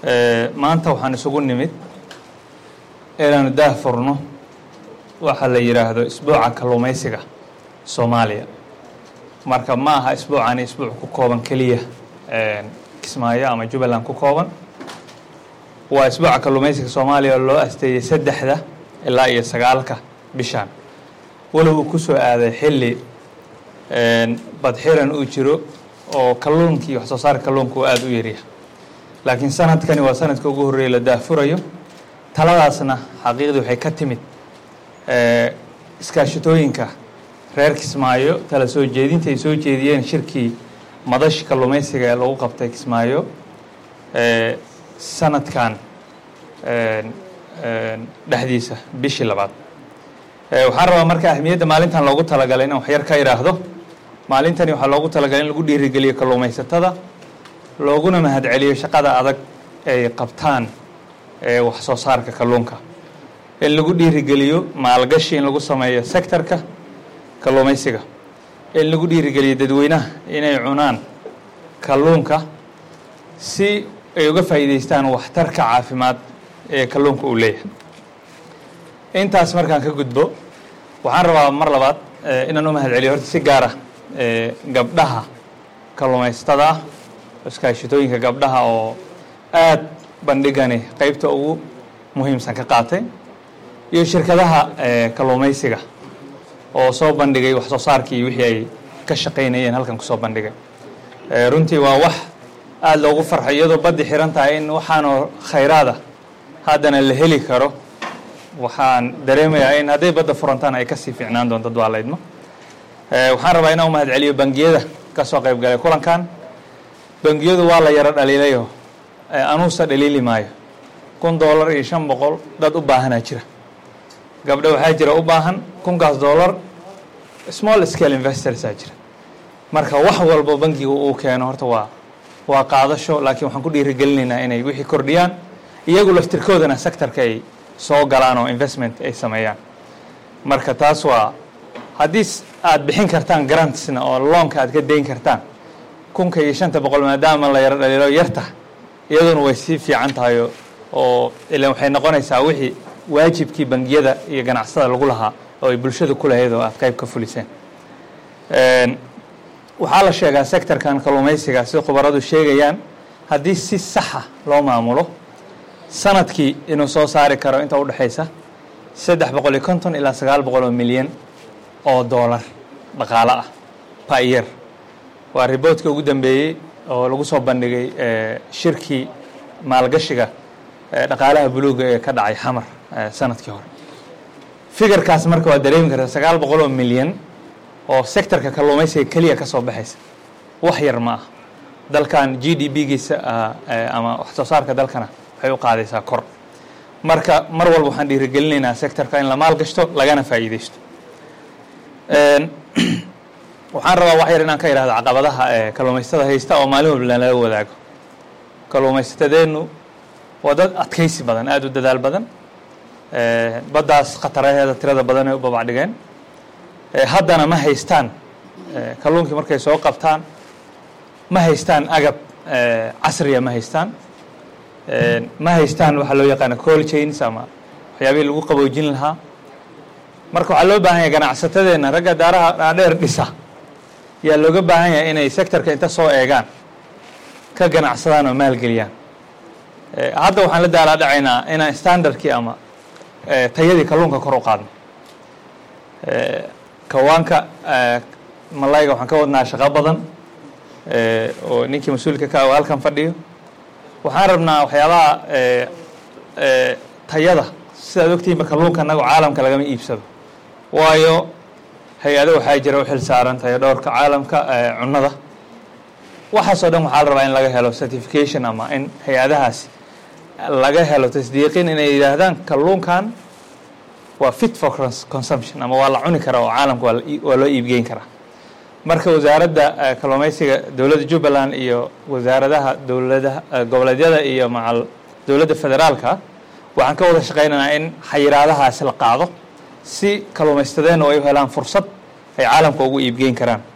maanta waxaan isugu nimid inaanu daah furno waxa la yidhaahdo isbuuca kalluumaysiga soomaaliya marka ma aha isbuucani isbuuc ku kooban keliya kismaayo ama jubbaland ku kooban waa isbuuca kalluumaysiga soomaaliya oo loo asteeyey saddexda ilaa iyo sagaalka bishaan walow uu ku soo aaday xilli badxiran uu jiro oo kalluunkii wax soo saarka kalluunka uu aada u yaryahay laakiin sanadkani waa sanadka ugu horreeya la daafurayo taladaasna xaqiiqdii waxay ka timid iskaashatooyinka reer kismaayo tala soo jeedinta ay soo jeediyeen shirkii madashi kalluumaysiga ee lagu qabtay kismaayo sanadkan dhexdiisa bishii labaad waxaan rabaa marka ahmiyadda maalintan loogu talagalay inaan waxyar ka idhaahdo maalintani waxaa loogu talagalay in lagu dhiirigeliyo kalluumaysatada looguna mahadceliyo shaqada adag ay qabtaan wax soo saarka kalluunka in lagu dhiirigeliyo maalgashi in lagu sameeyo sectorka kalluumaysiga in lagu dhiirigeliyo dadweynaha inay cunaan kalluunka si ay uga faa'iidaystaan waxtarka caafimaad ee kalluunka uu leeyahay intaas markaan ka gudbo waxaan rabaa mar labaad inaan u mahad celiyo horta si gaara gabdhaha kalluumaysatada ah iskaashitooyinka gabdhaha oo aada bandhigani qeybta ugu muhiimsan ka qaatay iyo shirkadaha kalluumaysiga oo soo bandhigay wax soo saarkii iyo wixii ay ka shaqaynayeen halkan kusoo bandhigay runtii waa wax aada loogu farxay iyadoo baddi xiran tahay in waxaanoo khayraada haddana la heli karo waxaan dareemayaa in hadday badda furantaan ay kasii fiicnaan doonto dad waa laydmo waxaan rabaa inaan u mahad celiyo bangiyada ka soo qayb galay kulankan bangiyadu waa la yaro dhaliilayo anuusa dhaliili maayo kun doolar iyo shan boqol dad u baahanaa jira gabdho waxaa jira u baahan kunkaas doolar small scale investorsaa jira marka wax walbo bangiga uu keeno horta waa waa qaadasho laakiin waxaan ku dhiirigelinaynaa inay wixii kordhiyaan iyagu laftirkoodana sectorka ay soo galaan oo investment ay sameeyaan marka taas waa haddii aad bixin kartaan grantsna oo loonka aad ka dayn kartaan kunka iyo shanta boqol maadaama la yaro dhaliilo yarta iyaduna way sii fiican tahay oo ilan waxay noqonaysaa wixii waajibkii bangiyada iyo ganacsada lagu lahaa oo ay bulshada ku lahayd oo aad qayb ka fuliseen waxaa la sheegaa sectorkan kalluumaysiga sida khubaradu sheegayaan haddii si saxa loo maamulo sanadkii inuu soo saari karo inta udhexaysa saddex boqol iyo konton ilaa sagaal boqol oo milyan oo doolar dhaqaalo ah payer waa riboodka ugu dambeeyey oo lagu soo bandhigay shirkii maalgashiga dhaqaalaha buluuga ee ka dhacay xamar sanadkii hore figarkaas marka waa dareemi karta sagaal boqol oo milyan oo sectorka kalluumaysiga keliya ka soo baxaysa wax yar ma ah dalkan g d b giisa ama wax soo saarka dalkana waxay u qaadaysaa kor marka mar walba waxaan dhiirigelinaynaa sectorka in la maalgashto lagana faa'iidaysto waxaan rabaa wax yar inaan ka idhahdo caqabadaha kalluumaysatada haysta oo maalin walba lala wadaago kalluumaysatadeennu waa dad adkaysi badan aada u dadaal badan baddaas khataraheeda tirada badan ay u babacdhigeen haddana ma haystaan kalluunkii markay soo qabtaan ma haystaan agab casriya ma haystaan ma haystaan waxaa loo yaqaana col chains ama waxyaabihii lagu qaboojin lahaa marka waxaa loo baahan yahay ganacsatadeenna ragga daaraha dhaadheer dhisa yaa looga baahan yahay inay sectorka inta soo eegaan ka ganacsadaan oo maalgeliyaan hadda waxaan la daalaa dhacaynaa inaan standardkii ama tayadii kalluunka kor u qaadno kawaanka malayga waxaan ka wadnaa shaqo badan oo ninkii mas-uulka ka ah halkan fadhiyo waxaan rabnaa waxyaabaha tayada sidaad ogtihiinba kalluunka anago caalamka lagama iibsado waayo hay-ado waxaa jira u xil saaran tayo dhowrka caalamka cunnada waxaasoo dhan waxaa la rabaa in laga helo certification ama in hay-adahaasi laga helo tasdiiqin inay yidhaahdaan kalluunkan waa fit for consumption ama waa la cuni karaa oo caalamka waa loo iibgeyn karaa marka wasaaradda kalluumaysiga dowladda jubbaland iyo wasaaradaha dowladaha goboleedyada iyo macal dowladda federaalka waxaan ka wada shaqaynaynaa in xayiraadahaasi la qaado si kalluumaystadeena ay u helaan fursad ay caalamka ugu iibgeyn karaan